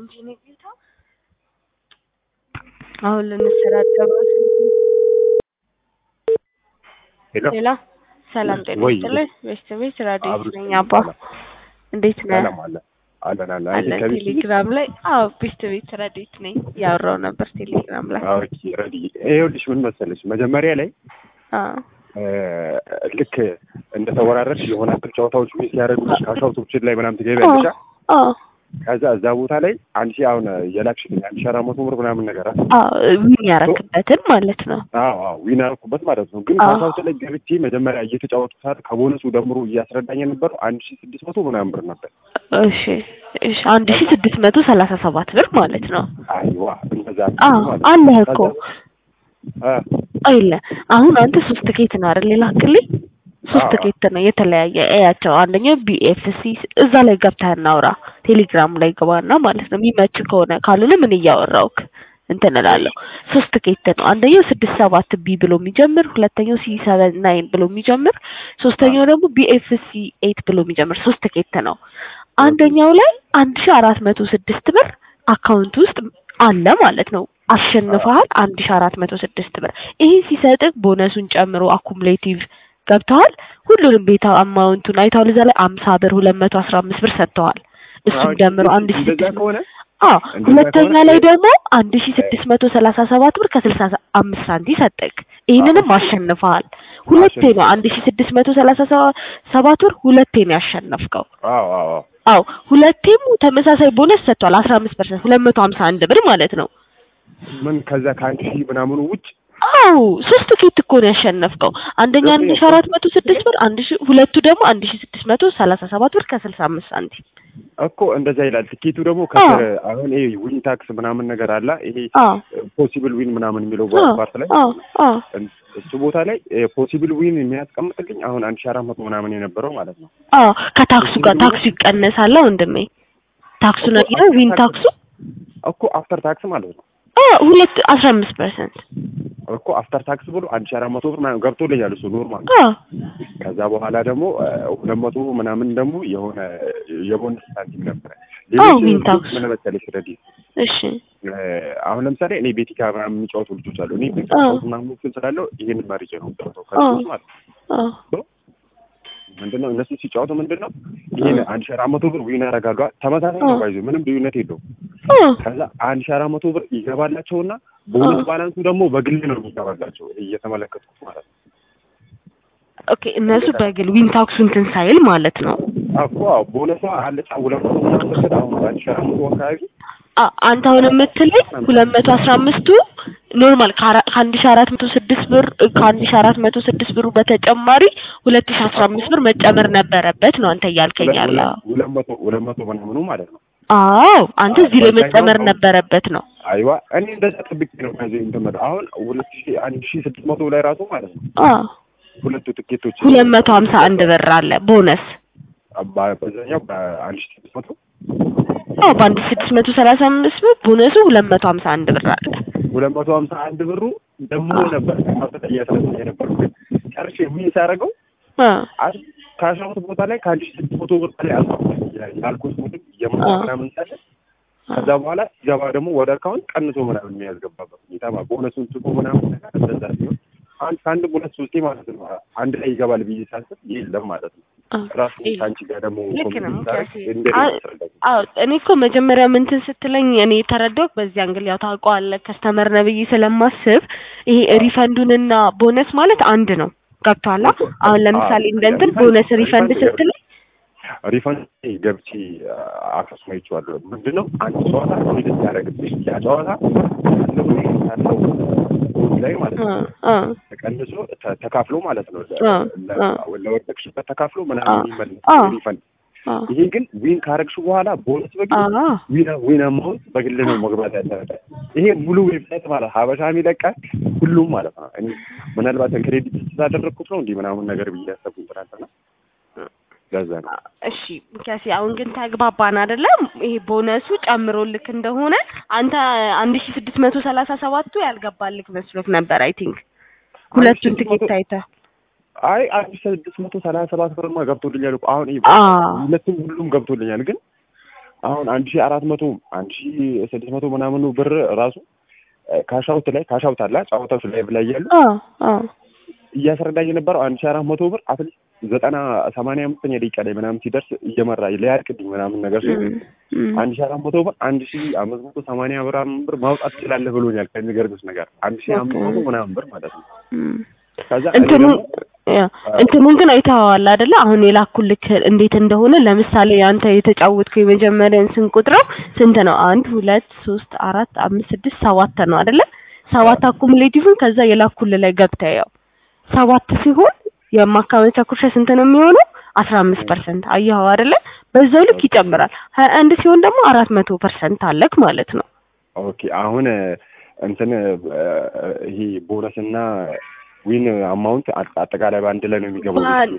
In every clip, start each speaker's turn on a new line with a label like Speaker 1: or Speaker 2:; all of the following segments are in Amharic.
Speaker 1: እንጂ እኔ ጌታ አሁን ልንሰዳደብ ነው።
Speaker 2: ሄሎ
Speaker 1: ሌላ ሰላም ጤና
Speaker 2: ወይ
Speaker 1: ይስጥልኝ። ቤተሰቤት ራዲዮ
Speaker 2: አብሮ
Speaker 1: ነኝ። አባ እንዴት ነህ?
Speaker 2: ሰላም አለ አለን አለ
Speaker 1: አለ
Speaker 2: ከቤት
Speaker 1: ቴሌግራም ላይ አዎ፣ ቤተሰቤት ራዲዮት ነኝ። ያወራው ነበር ቴሌግራም ላይ
Speaker 2: ኦኬ ረዲ ይኸውልሽ ምን መሰለሽ መጀመሪያ ላይ
Speaker 1: አዎ
Speaker 2: እ፣ ልክ እንደተወራረድሽ የሆነ አክል ጨዋታዎች ሚስ ያደረጉልሽ ካሻውቶችን ላይ ምናምን ትገቢያለሽ አ?
Speaker 1: አዎ
Speaker 2: ከዛ እዛ ቦታ ላይ አንድ ሺህ አሁን የላክሽልኝ አንድ ሺህ አራት መቶ ብር ምናምን ነገር አ?
Speaker 1: አዎ ዊን ያረክበትን ማለት ነው።
Speaker 2: አዎ አዎ ዊን አደረኩበት ማለት ነው። ግን
Speaker 1: አዎ።
Speaker 2: ካሻውት ላይ ገብቼ መጀመሪያ እየተጫወቱ ሰዓት ከቦነሱ ደምሮ እያስረዳኝ የነበረው አንድ ሺህ ስድስት መቶ ምናምን ብር ነበር።
Speaker 1: እሺ እሺ አንድ ሺ ስድስት መቶ ሰላሳ ሰባት ብር ማለት ነው።
Speaker 2: አይዋ እንደዛ
Speaker 1: አዎ
Speaker 2: ማለት ነው።
Speaker 1: አለህ እኮ
Speaker 2: አ፣
Speaker 1: አይለ አሁን አንተ ሶስት ኬት ነው አይደል የላክልኝ? ሶስት
Speaker 2: አዎ።
Speaker 1: ኬት ነው የተለያየ እያቸው። አንደኛው ቢኤፍሲ እዛ ላይ ገብተህ እናውራ። ቴሌግራም ላይ ገባና ማለት ነው የሚመች ከሆነ ካልሆነ ምን እያወራውክ እንትን እላለሁ። ሶስት ኬት ነው። አንደኛው ስድስት ሰባት ቢ ብሎ የሚጀምር፣ ሁለተኛው ሲ ሰቨን ናይን ብሎ የሚጀምር፣ ሶስተኛው ደግሞ ቢኤፍሲ ኤይት ብሎ የሚጀምር ሶስት ኬት ነው። አንደኛው ላይ አንድ ሺ አራት መቶ ስድስት ብር አካውንት ውስጥ አለ ማለት ነው። አሸንፈሃል አንድ ሺ አራት መቶ ስድስት ብር። ይሄ ሲሰጥህ ቦነሱን ጨምሮ አኩሙሌቲቭ ገብተዋል። ሁሉንም ቤታ አማውንቱን አይተዋል። እዛ ላይ አምሳ ብር ሁለት መቶ አስራ አምስት ብር ሰጥተዋል። እሱም
Speaker 2: አዎ፣
Speaker 1: ደምሮ አንድ ሺ
Speaker 2: እንደዛ
Speaker 1: ስድስት
Speaker 2: ከሆነ
Speaker 1: አዎ
Speaker 2: እንደዛ
Speaker 1: ሁለተኛ
Speaker 2: ከሆነ
Speaker 1: ላይ ደግሞ አንድ ሺ ስድስት መቶ ሰላሳ ሰባት ብር ከስልሳ አምስት ሳንቲ ሰጠቅ። ይህንንም አሸንፈሃል። ሁለቴ ነው አንድ ሺ ስድስት መቶ ሰላሳ ሰባት ብር ሁለቴ ነው ያሸነፍከው።
Speaker 2: አዎ አዎ አዎ
Speaker 1: አዎ ሁለቴም ተመሳሳይ ቦነስ ሰጥቷል። አስራ አምስት ፐርሰንት ሁለት መቶ ሀምሳ አንድ ብር ማለት ነው።
Speaker 2: ምን ከዛ ከአንድ ሺህ ምናምኑ ውጭ
Speaker 1: አዎ ሶስት ኬት እኮ ነው ያሸነፍከው። አንደኛ አንድ ሺ አራት መቶ ስድስት ብር አንድ ሺ ሁለቱ ደግሞ አንድ ሺ ስድስት መቶ ሰላሳ ሰባት ብር ከስልሳ አምስት ሳንቲም
Speaker 2: እኮ እንደዛ ይላል። ትኬቱ ደግሞ ከስር አሁን ይሄ ዊን ታክስ ምናምን ነገር አለ። ይሄ
Speaker 1: አዎ
Speaker 2: ፖሲብል ዊን ምናምን የሚለው
Speaker 1: አዎ
Speaker 2: ፓርት ላይ
Speaker 1: አዎ አዎ
Speaker 2: እሱ ቦታ ላይ ፖሲብል ዊን የሚያስቀምጥልኝ አሁን አንድ ሺህ አራት መቶ ምናምን የነበረው ማለት ነው።
Speaker 1: አዎ ከታክሱ ጋር ታክሱ ይቀነሳል ወንድሜ። ታክሱ ነው ያው ዊን ታክሱ
Speaker 2: እኮ አፍተር ታክስ ማለት ነው
Speaker 1: አዎ ሁለት አስራ አምስት ፐርሰንት
Speaker 2: እኮ አፍተር ታክስ ብሎ አንድ ሺህ አራት መቶ ብር ምናምን ገብቶልኛል እሱ ኖርማል።
Speaker 1: አዎ
Speaker 2: ከዛ በኋላ ደግሞ ሁለት መቶ ምናምን ደግሞ የሆነ የቦነስ ሳንቲም ነበረ።
Speaker 1: አዎ
Speaker 2: ሌሎች
Speaker 1: ዊን ታክስ
Speaker 2: ምን መሰለሽ ረዲ
Speaker 1: እሺ
Speaker 2: አሁን ለምሳሌ እኔ ቤቲካ ምናምን የሚጫወቱ ልጆች አሉ። እኔ ቤት
Speaker 1: አዎ
Speaker 2: ምናምን እንትን ስላለው ይሄን መርጬ ነው የምጫወተው
Speaker 1: አዎ
Speaker 2: ከልጆች ማለት ነው።
Speaker 1: አዎ
Speaker 2: ምንድነው እነሱ ሲጫወቱ ምንድነው ይሄን
Speaker 1: አዎ
Speaker 2: አንድ ሺህ አራት መቶ ብር ዊን ያደርጋሉ። ተመሳሳይ ነው
Speaker 1: አዎ
Speaker 2: ባይዞ ምንም ልዩነት የለውም።
Speaker 1: አዎ
Speaker 2: ከዛ አንድ ሺህ አራት መቶ ብር ይገባላቸውና ቦነስ
Speaker 1: አዎ
Speaker 2: ባላንሱ ደግሞ በግል ነው የሚገባላቸው እየተመለከትኩት ማለት ነው።
Speaker 1: ኦኬ እነሱ
Speaker 2: እንደዛ
Speaker 1: በግል ዊን ታክሱ እንትን ሳይል ማለት ነው።
Speaker 2: እኮ አዎ ቦነሷ አለች ሁለት መቶ ምናምን ብር አሁን አንድ ሺህ አራት መቶ አካባቢ
Speaker 1: አ- አንተ አሁን የምትለኝ ሁለት መቶ አስራ አምስቱ ኖርማል ከአራ- ከአንድ ሺ አራት መቶ ስድስት ብር ከአንድ ሺ አራት መቶ ስድስት ብሩ በተጨማሪ ሁለት ሺ አስራ አምስት ብር መጨመር ነበረበት ነው አንተ እያልከኝ
Speaker 2: ሁለት
Speaker 1: ያለው።
Speaker 2: ሁለት ሁለት መቶ ሁለት መቶ ምናምኑ ማለት ነው።
Speaker 1: አዎ አንተ
Speaker 2: አዎ
Speaker 1: እዚህ ላይ
Speaker 2: በዛኛው
Speaker 1: መጨመር
Speaker 2: አሁን
Speaker 1: ነበረበት ነው።
Speaker 2: አይዋ እኔ እንደዛ ጠብቄ ነው ከዚህ እንትን አሁን ሁለት ሺህ አንድ ሺህ ስድስት መቶ ላይ ራሱ ማለት ነው
Speaker 1: አዎ
Speaker 2: ሁለቱ ትኬቶች
Speaker 1: ሁለት መቶ ሀምሳ አንድ ብር አለ ቦነስ።
Speaker 2: በ- በዛኛው በአንድ ሺህ ስድስት መቶ
Speaker 1: አዎ በአንድ ሺ ስድስት መቶ ሰላሳ አምስት ብር ቦነሱ ሁለት መቶ ሀምሳ አንድ ብር አለ።
Speaker 2: ሁለት መቶ ሀምሳ አንድ ብሩ ደግሞ
Speaker 1: አዎ
Speaker 2: ነበር ከማሰጠ እያስረሳ የነበሩ ግን ጨርሼ ምን ሳደርገው
Speaker 1: አዎ
Speaker 2: ከአስራሁት ቦታ ላይ ከአንድ ሺህ ስድስት መቶ ብር በላይ አልኩ ያልኩት ምግብ የምሳ
Speaker 1: አዎ
Speaker 2: ምናምን ሳለ
Speaker 1: አዎ
Speaker 2: ከዛ በኋላ ሲገባ ደግሞ ወደ አካውንት ቀንሶ ምናምን የሚያስገባበት ሁኔታ ማለት ቦነሱን ጽፎ ምናምን ነገር እንደዛ ሲሆን አንድ ከአንድ ሁለት ሶስቴ ማለት ነው አንድ ላይ ይገባል ብዬ ሳስብ የለም ማለት ነው።
Speaker 1: አዎ
Speaker 2: ራሱ
Speaker 1: ይሄ
Speaker 2: ከአንቺ ጋር ደግሞ
Speaker 1: ልክ ነው
Speaker 2: ኮሚኒቲ
Speaker 1: ሚኪያስ።
Speaker 2: ሳደርግ እንደ
Speaker 1: አ-
Speaker 2: ያስረዳኝ
Speaker 1: አዎ እኔ እኮ መጀመሪያ ምንትን ስትለኝ እኔ የተረዳሁት በዚህ አንግል ያው ታውቀዋለህ ከስተመር ነህ ብዬ ስለማስብ ይሄ
Speaker 2: አዎ
Speaker 1: ሪፈንዱንና ቦነስ ማለት አንድ ነው። ገብቶሃል?
Speaker 2: እኮ
Speaker 1: አሁን
Speaker 2: አዎ
Speaker 1: ለምሳሌ እንደ እንትን
Speaker 2: ሪፈንድ
Speaker 1: ቦነስ ሪፈንድ
Speaker 2: ሪፈንድ
Speaker 1: ስትል
Speaker 2: ሪፈንድ ገብቼ አክሰስ አይቼዋለሁ። ምንድን ነው አንድ ጨዋታ ሪድ ያደረግብሽ ያ ጨዋታ ያለው ያለው ጎል ላይ ማለት
Speaker 1: አ
Speaker 2: ነው
Speaker 1: አ
Speaker 2: ተቀንሶ ተ- ተካፍሎ ማለት ነው ለ-
Speaker 1: አ
Speaker 2: ለ-
Speaker 1: አ
Speaker 2: ለወደቅሽበት ተካፍሎ
Speaker 1: አ
Speaker 2: ምናምን የሚመለስ
Speaker 1: አ
Speaker 2: ሪፈንድ።
Speaker 1: አ
Speaker 2: ይሄ ግን ዊን ካረግሽ በኋላ ቦነስ በግል
Speaker 1: አ
Speaker 2: ዊን ዊን አማውንት በግል ነው መግባት ያለበት። ይሄ ሙሉ ዌብሳይት ማለት ሀበሻ የሚለቃል ሁሉም ማለት ነው። እኔ ምናልባት ክሬዲት ስላደረግኩት ነው እንዲህ ምናምን ነገር ብዬ ያሰብኩት ትናንትና ለዛ ነው።
Speaker 1: እሺ ሚኪያስ አሁን ግን ተግባባን አይደለም? ይሄ ቦነሱ ጨምሮልክ እንደሆነ አንተ አንድ ሺ ስድስት መቶ ሰላሳ ሰባቱ ያልገባልክ መስሎክ ነበር አይ ቲንክ
Speaker 2: አንድ ሺህ
Speaker 1: ሁለቱን
Speaker 2: ስድስት መቶ
Speaker 1: ትኬት አይተህ
Speaker 2: አይ አንድ ሺህ ስድስት መቶ ሰላሳ ሰባት ብርማ ገብቶልኛል እኮ አሁን ይሄ
Speaker 1: አ
Speaker 2: ሁለቱም ሁሉም ገብቶልኛል ግን አሁን አንድ ሺህ አራት መቶ አንድ ሺህ ስድስት መቶ ምናምኑ ብር ራሱ ካሻውት ላይ ካሻውት አለ ጨዋታዎች ላይ ላይ ያሉ
Speaker 1: አዎ አዎ
Speaker 2: እያስረዳኝ የነበረው አንድ ሺህ አራት መቶ ብር አትሊስት ዘጠና ሰማንያ አምስተኛ ደቂቃ ላይ ምናምን ሲደርስ እየመራ ሊያልቅልኝ ምናምን ነገር ሲሆን
Speaker 1: እም፣ እም።
Speaker 2: አንድ ሺህ አራት መቶ ብር አንድ ሺህ አምስት መቶ ሰማንያ ብር ብር ማውጣት ትችላለህ ብሎኛል። ከሚገርምሽ ነገር አንድ ሺህ አምስት መቶ ምናምን ብር ማለት ነው።
Speaker 1: እም።
Speaker 2: ከዛ እኔ
Speaker 1: እንትኑ
Speaker 2: ደግሞ
Speaker 1: ያ እንትኑን ግን አይተኸዋል አይደለ? አሁን የላኩልክ እንዴት እንደሆነ ለምሳሌ አንተ የተጫወትከው የመጀመሪያን ስንቆጥረው ስንት ነው? አንድ ሁለት ሶስት አራት አምስት ስድስት ሰባት ነው አይደለ? ሰባት አኩሙሌቲቭን ከዛ የላኩል ላይ ገብተህ ያው ሰባት ሲሆን የማካመቻ ኩርሻ ስንት ነው የሚሆነው? አስራ አምስት ፐርሰንት አየኸው አይደለ? በዛው ልክ ይጨምራል። ሀያ አንድ ሲሆን ደግሞ አራት መቶ ፐርሰንት አለክ ማለት ነው።
Speaker 2: ኦኬ አሁን እንትን ይሄ ቦነስና ዊን አማውንት አጠቃላይ በአንድ ላይ ነው የሚገባው።
Speaker 1: ባል-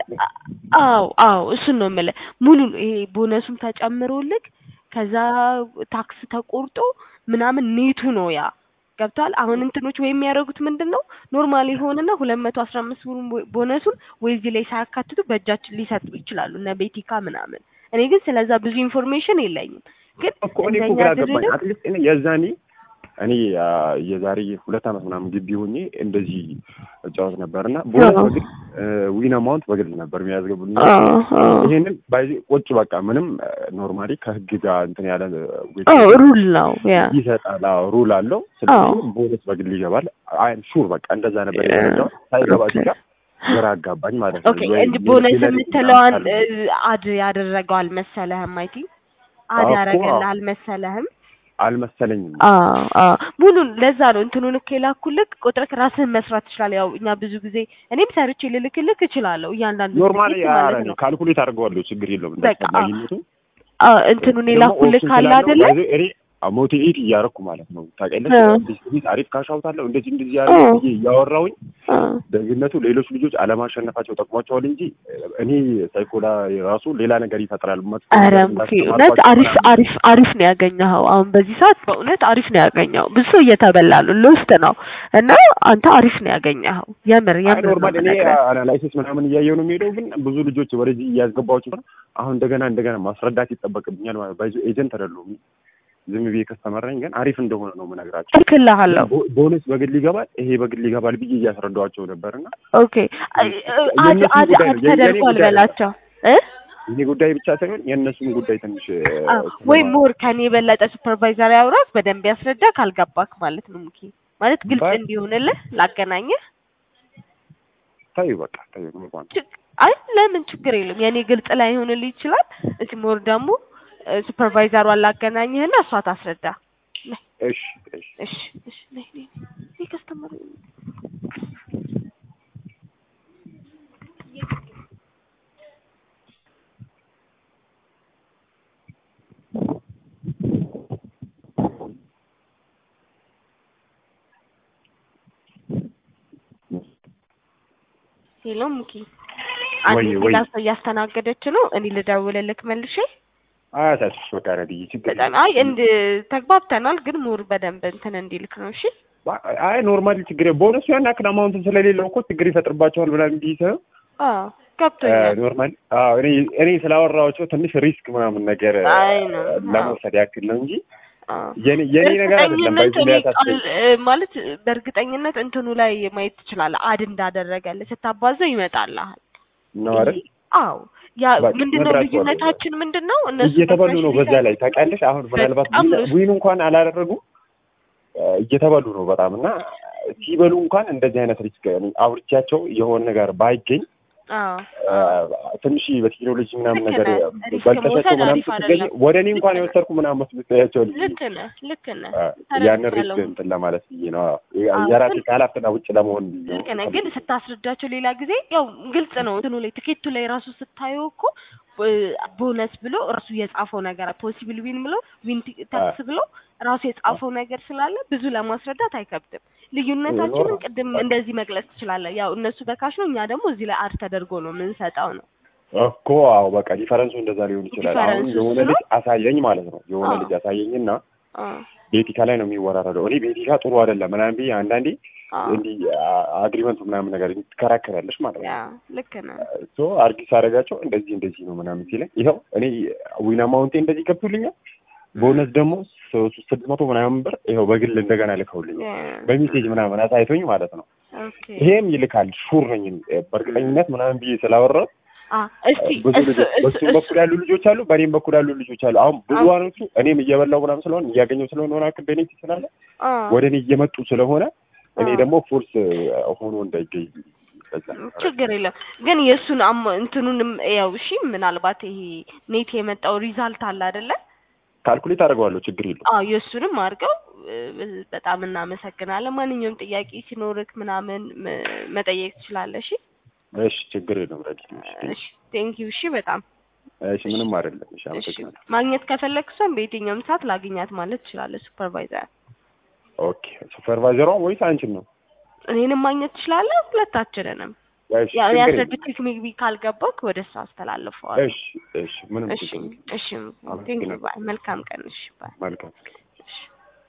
Speaker 1: አዎ አዎ እሱን ነው የምልህ። ሙሉ ይሄ ቦነሱም ተጨምሮልክ ከዛ ታክስ ተቆርጦ ምናምን ኔቱ ነው ያ ገብቷል። አሁን እንትኖች ወይ የሚያደርጉት ምንድን ነው ኖርማል የሆነና ሁለት መቶ አስራ አምስት ብሩን ቦ- ቦነሱን ወይ እዚህ ላይ ሳያካትቱ በእጃችን ሊሰጡ ይችላሉ እነ ቤቲካ ምናምን። እኔ ግን ስለዛ ብዙ ኢንፎርሜሽን የለኝም። ግን
Speaker 2: እኮ እኔ እኮ
Speaker 1: እንደኛ
Speaker 2: ግራ ገባኝ።
Speaker 1: ድርድር
Speaker 2: አትሊስት እኔ የዛኔ እኔ አ፣ የዛሬ ሁለት ዓመት ምናምን ግቢ ሆኜ እንደዚህ እጫወት ነበር እና ቦነስ
Speaker 1: አዎ።
Speaker 2: በግል ዊን አማውንት በግል ነበር የሚያዝገቡልኝ።
Speaker 1: አዎ አዎ
Speaker 2: ይሄንን ባይ ቁጭ በቃ ምንም ኖርማሊ ከህግ ጋር እንትን ያለ
Speaker 1: አዎ ሩል ነው ያ
Speaker 2: ይሰጣል። አዎ ሩል አለው።
Speaker 1: አዎ።
Speaker 2: ስለዚህ ቦነስ በግል ይገባል። አይ ሹር በቃ እንደዛ ነበር የተረዳው። ሳይገባ
Speaker 1: ኦኬ።
Speaker 2: ሲጋ ግራ አጋባኝ ማለት ነው።
Speaker 1: ኦኬ
Speaker 2: ወይ
Speaker 1: እንድ ቦነስ
Speaker 2: ሌላ-
Speaker 1: የምትለዋን
Speaker 2: ሌላ
Speaker 1: እ፣ አድ ያደረገው አልመሰለህም? አይ ቲንክ አድ
Speaker 2: አዎ እኮ
Speaker 1: ያደረገልህ
Speaker 2: አዎ።
Speaker 1: አልመሰለህም?
Speaker 2: አልመሰለኝም።
Speaker 1: አዎ አዎ ሙሉን ለዛ ነው እንትኑን እኮ የላኩልክ ቁጥርክ ራስህን መስራት ትችላለህ። ያው እኛ ብዙ ጊዜ እኔም ሰርቼ ልልክልክ እችላለሁ እያንዳንዱ
Speaker 2: ኖርማሊ
Speaker 1: ድርጊት ማለት ነው።
Speaker 2: ካልኩሌት አድርገዋለሁ። ችግር የለውም።
Speaker 1: በቃ
Speaker 2: እንዳስፈላጊነቱ
Speaker 1: አዎ እንትኑን
Speaker 2: ደግሞ
Speaker 1: የላኩልክ
Speaker 2: ኦፕሽን
Speaker 1: ካለ
Speaker 2: ስላለው
Speaker 1: አይደለ?
Speaker 2: ባይዘ- እኔ ሞቲቬት እያደረኩ ማለት ነው ታውቂያለሽ።
Speaker 1: አዎ።
Speaker 2: ቢስቢስ አሪፍ ካሻውታለሁ እንደዚህ እንደዚህ ያደረኩ
Speaker 1: አዎ።
Speaker 2: ብዬ እያወራሁኝ
Speaker 1: አዎ
Speaker 2: ደግነቱ ሌሎች ልጆች አለማሸነፋቸው ጠቅሟቸዋል እንጂ እኔ ሳይኮላ ራሱ ሌላ ነገር ይፈጥራል። መጥፎ
Speaker 1: ኧረ
Speaker 2: ነገር
Speaker 1: ሙኬ
Speaker 2: እንዳስተማርኳቸው
Speaker 1: እውነት አሪፍ
Speaker 2: ምናምን
Speaker 1: አሪፍ አሪፍ ነው ያገኘኸው። አሁን በዚህ ሰዓት በእውነት አሪፍ ነው ያገኘኸው። ብዙ ሰው እየተበላ ነው ልውስጥ ነው እና አንተ አሪፍ ነው ያገኘኸው። የምር
Speaker 2: አይ
Speaker 1: የምር ነው
Speaker 2: ኖርማል እኔ
Speaker 1: የምነግርህ።
Speaker 2: አናላይሲስ ምናምን እያየሁ ነው የሚሄደው። ግን ብዙ ልጆች ወደዚህ እያስገባቸው ነው። አሁን እንደገና እንደገና ማስረዳት ይጠበቅብኛል ማለት ባይዞ ኤጀንት አይደለሁም። ዝም ብዬ ከስተመረኝ ግን አሪፍ እንደሆነ ነው የምነግራቸው።
Speaker 1: እልክልሃለሁ።
Speaker 2: ቦ- ቦነስ በግል ይገባል፣ ይሄ በግል ይገባል ብዬ እያስረዳኋቸው ነበርና
Speaker 1: ኦኬ አድ
Speaker 2: የእነሱም
Speaker 1: አድ
Speaker 2: ጉዳይ ነው፣
Speaker 1: አድ
Speaker 2: የኔ
Speaker 1: ተደርጓል
Speaker 2: ጉዳይ ነው።
Speaker 1: በላቸው እ
Speaker 2: ይሄ ጉዳይ ብቻ ሳይሆን የእነሱም ጉዳይ ትንሽ
Speaker 1: አ፣ ወይ ሞር ከኔ የበለጠ ሱፐርቫይዘር ያውራክ በደንብ ያስረዳ ካልገባክ ማለት ነው። ሙኬ ማለት ግልጽ
Speaker 2: ባይ-
Speaker 1: እንዲሆንልህ ላገናኘህ።
Speaker 2: ታዩ በቃ ታዩ ኖርማል
Speaker 1: ችግ- አይ ለምን ችግር የለም። የኔ ግልጽ ላይ ይሆንልህ ይችላል። እስኪ ሞር ደግሞ ሱፐርቫይዘሯን ላገናኝህና እሷ ታስረዳ።
Speaker 2: እሺ እሺ
Speaker 1: እሺ እሺ ነይ ነይ ነይ ከስተመር ሄሎ ሙኪ አንድ
Speaker 2: ወይ ወይ
Speaker 1: ሌላ ሰው እያስተናገደች ነው። እኔ ልደውልልክ መልሼ።
Speaker 2: አያሳስብሽ በቃ ረድዬ ችግር
Speaker 1: በጣም አይ እንድ ተግባብተናል፣ ግን ሞር በደንብ እንትን እንዲልክ ነው። እሺ
Speaker 2: አይ ኖርማሊ ችግር ቦነሱ ያን ያክል አማውንት ስለሌለው እኮ ችግር ይፈጥርባቸዋል ምናምን ብዬ ሳይሆን
Speaker 1: አዎ ገብቶኛል።
Speaker 2: ኖርማሊ አዎ እኔ እኔ ስላወራኋቸው ትንሽ ሪስክ ምናምን ነገር
Speaker 1: አይ ነው
Speaker 2: ለመውሰድ ያክል ነው እንጂ
Speaker 1: አዎ
Speaker 2: የኔ የኔ ነገር አይደለም።
Speaker 1: እርግጠኝነት
Speaker 2: ባይዙ
Speaker 1: እኔ
Speaker 2: ሊያሳስብ
Speaker 1: ቃል- እ፣ ማለት በእርግጠኝነት እንትኑ ላይ ማየት ትችላለህ። አድ እንዳደረገልህ ስታባዘው ይመጣልሃል።
Speaker 2: ነው አይደል?
Speaker 1: አዎ ያ
Speaker 2: በቃ
Speaker 1: ምንድነው
Speaker 2: መብራት
Speaker 1: ልዩነታችን ምንድን ነው? እነሱ
Speaker 2: እየተበሉ ነው። በዛ
Speaker 1: በፕሮፌሽናል
Speaker 2: ላይ ታውቂያለሽ። አሁን ምናልባት
Speaker 1: በጣም
Speaker 2: ዊን-
Speaker 1: ነው።
Speaker 2: ዊን እንኳን አላደረጉ እየተበሉ ነው በጣም እና ሲበሉ እንኳን እንደዚህ አይነት ሪስክ እኔ አውርቻቸው የሆነ ነገር ባይገኝ
Speaker 1: አዎ
Speaker 2: ትንሽ በቴክኖሎጂ ምናምን
Speaker 1: ልክ
Speaker 2: ነገር
Speaker 1: ነህ። ሪስክ
Speaker 2: በልጠሻቸው
Speaker 1: መውሰድ
Speaker 2: ምናምን
Speaker 1: አሪፍ
Speaker 2: ስትገኝ
Speaker 1: አይደለም።
Speaker 2: ወደ እኔ እንኳን የወሰድኩ ምናምን መስሎት ያቸው ልጅ
Speaker 1: ልክ ነህ ልክ ነህ
Speaker 2: ያንን ሪስክ
Speaker 1: ተረድቻለሁ።
Speaker 2: እንትን ለማለት ብዬ ነው።
Speaker 1: አዎ፣
Speaker 2: የራሴ
Speaker 1: ግን-
Speaker 2: ከኃላፊነት ውጭ ለመሆን ብዬ ነው።
Speaker 1: ልክ ነህ። ግን ስታስረዳቸው ሌላ ጊዜ ያው ግልጽ ነው እንትኑ ላይ ትኬቱ ላይ ራሱ ስታየው እኮ ቦነስ ብሎ ራሱ የጻፈው ነገር ፖሲብል ዊን ብሎ ዊን ታክስ ብሎ ራሱ የጻፈው ነገር ስላለ ብዙ ለማስረዳት አይከብድም። ልዩነታችንን ቅድም እንደዚህ መግለጽ ትችላለህ። ያው እነሱ በካሽ ነው፣ እኛ ደግሞ እዚህ ላይ አድ ተደርጎ ነው የምንሰጠው ነው።
Speaker 2: እኮ አዎ፣ በቃ ዲፈረንሱ እንደዛ ሊሆን ይችላል። አሁን
Speaker 1: ዲፈረንሱ
Speaker 2: የሆነ
Speaker 1: እሱ ነው።
Speaker 2: ልጅ አሳየኝ ማለት ነው። የሆነ
Speaker 1: አዎ።
Speaker 2: ልጅ አሳየኝና
Speaker 1: አዎ
Speaker 2: ቤቲካ ላይ ነው የሚወራረደው። እኔ ቤቲካ ጥሩ አይደለም ምናምን ብዬ አንዳንዴ
Speaker 1: አዎ
Speaker 2: እንዲህ አግሪመንቱ ምናምን ነገር ትከራከሪያለሽ ማለት
Speaker 1: ያ
Speaker 2: ነው።
Speaker 1: ልክ ነህ።
Speaker 2: ሶ አርጊስ አደረጋቸው እንደዚህ እንደዚህ ነው ምናምን ሲለኝ ይኸው እኔ ዊን አማውንቴ እንደዚህ ገብቶልኛል ቦነስ ደግሞ ሶስት ስድስት መቶ ምናምን ብር ይኸው በግል እንደገና ልከውልኝ በሜሴጅ ምናምን አሳይቶኝ ማለት ነው።
Speaker 1: ኦኬ
Speaker 2: ይሄም ይልካል ሹር ነኝ በእርግጠኝነት ምናምን ብዬ ስላወራው
Speaker 1: አ እስቲ
Speaker 2: ብዙ
Speaker 1: እሱ
Speaker 2: ልጆች
Speaker 1: እሱ
Speaker 2: በሱም በኩል ያሉ ልጆች አሉ፣ በእኔም በኩል ያሉ ልጆች አሉ። አሁን ብዙዋኖቹ እኔም እየበላው ምናምን ስለሆነ እያገኘው ስለሆነ ሆነ አክል ቤኔፊት ስላለ
Speaker 1: አ
Speaker 2: ወደ እኔ እየመጡ ስለሆነ እኔ
Speaker 1: አ
Speaker 2: ደግሞ ፎርስ ሆኖ እንዳይገኝ በዛ
Speaker 1: ችግር የለም ግን የእሱን አሞ እንትኑንም ያው እሺ ምናልባት ይሄ ኔት የመጣው ሪዛልት አለ አይደለ
Speaker 2: ካልኩሌት አደርገዋለሁ። ችግር የለው።
Speaker 1: አዎ የእሱንም አድርገው እ፣ በጣም እናመሰግናለን ማንኛውም ጥያቄ ሲኖርክ ምናምን መ- መጠየቅ ትችላለህ እሺ
Speaker 2: እሺ ችግር የለም። ረዲ
Speaker 1: እሺ ቴንኪው እሺ በጣም
Speaker 2: እሺ ምንም አይደለም። እሺ
Speaker 1: እሺ
Speaker 2: አመሰግናለሁ።
Speaker 1: ማግኘት ከፈለክ እሷን በየትኛውም ሰዓት ላግኛት ማለት ትችላለህ ሱፐርቫይዘር
Speaker 2: ኦኬ ሱፐርቫይዘሯ ወይስ አንቺን ነው?
Speaker 1: እኔንም ማግኘት ትችላለህ ሁለታችንንም
Speaker 2: እሺ
Speaker 1: ያው
Speaker 2: ችግር የለም።
Speaker 1: ያስረዱት ሜቢ ካልገባክ ወደ እሷ አስተላልፈዋል
Speaker 2: እሺ እሺ ምንም
Speaker 1: እሺ
Speaker 2: ችግር የለም።
Speaker 1: እሺ ቴንኪው
Speaker 2: አመሰግናለሁ።
Speaker 1: ባይ መልካም ቀን እሺ ባይ
Speaker 2: መልካም